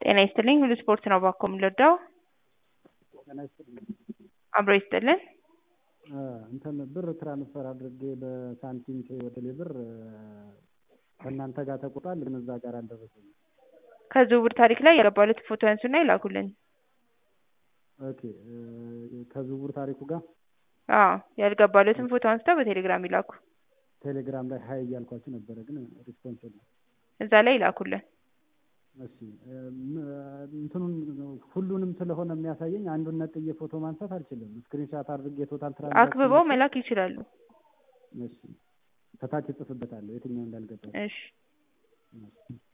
ጤና ይስጥልኝ ሁሉ ስፖርት ነው ባኮ የምንወደው ጤና ይስጥልኝ። አብሮ ይስጥልን እንትን ብር ትራንስፈር አድርጌ በሳንቲም ፔይ ወደ ቴሌ ብር ከእናንተ ጋር ተቆርጧል፣ ግን እዛ ጋር አልደረሰኝም። ከዝውውር ታሪክ ላይ ያገባሉት ፎቶ ያንሱና ይላኩልን። ኦኬ ከዝውውር ታሪኩ ጋር አዎ ያልገባሉትን ፎቶ አንስተው በቴሌግራም ይላኩ። ቴሌግራም ላይ ሀይ እያልኳችሁ ነበረ፣ ግን ሪስፖንስ የለም። እዛ ላይ ይላኩልን። እሺ እንትኑን ሁሉንም ስለሆነ የሚያሳየኝ አንዱን ነጥዬ ፎቶ ማንሳት አልችልም። ስክሪንሻት አድርጌ ቶታል ትራንዛክሽን አክብበው መላክ ይችላሉ። እሺ ከታች እጽፍበታለሁ የትኛው እንዳልገባ። እሺ እሺ